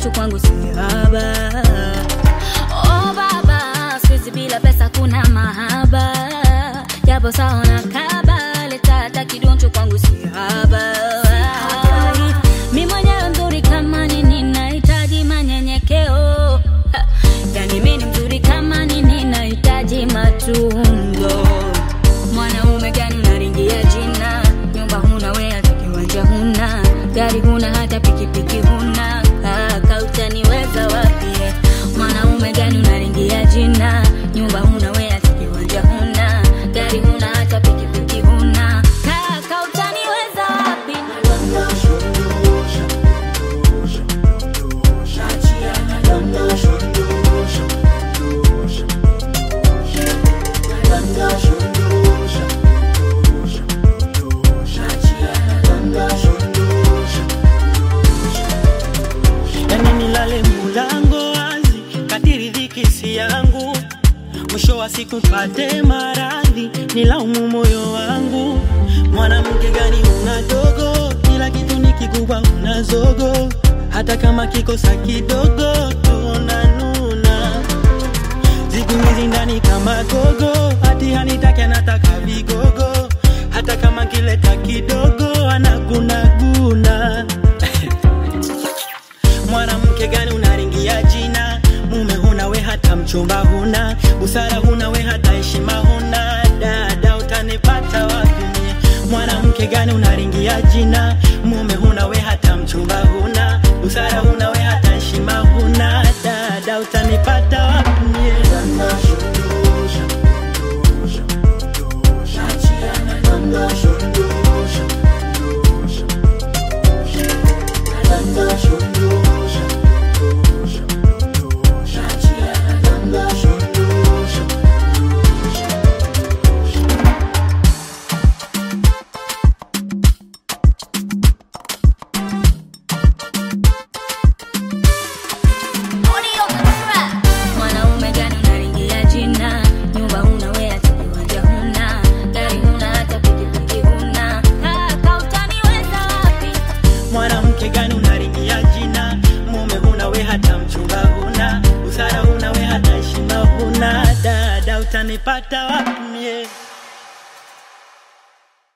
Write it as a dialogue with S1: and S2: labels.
S1: kidoncho kwangu si haba. Oh baba, siku bila pesa kuna mahaba, japo saona kaba, leta hata kidoncho kwangu si haba. Mi mwenyewe mzuri kama nini, nahitaji manyenyekeo. Ha, Yani mi ni mzuri kama nini, nahitaji matunzo. Mwanaume gani unaringia jina? Nyumba huna we, hata kiwanja huna, gari huna, hata pikipiki huna. Kaka utaniweza wapi? Mwanaume gani unaringia jina? Nyumba huna we, hata kiwanja huna, gari huna, hata pikipiki huna. Kaka utaniweza wapi?
S2: yani nilale mulango wazi kadiri dhiki si yangu mwisho wa siku pate maradhi nilaumu moyo wangu mwanamke gani una dogo kila kitu ni kikubwa una zogo hata kama kikosa kidogo tunanuna siku hizi ndani kama gogo hati hanitaki anataka vigogo hata kama kileta kidogo anagunaguna mwanamke gani unaringia jina mume huna we hata mchumba huna busara huna we hata heshima huna dada utanipata wapi mie? mwanamke gani unaringia jina mume huna we hata mchumba huna busara huna we hata heshima huna dada utanipata wapi mie?
S1: Mwanaume gani unaringia jina? Nyumba huna we, hata kiwanja huna, gari huna, hata pikipiki huna. Kaka utaniweza wapi?
S2: mwanamke gani unaringia jina mume huna we hata mchumba huna busara huna we hata heshima huna dada utanipata wapi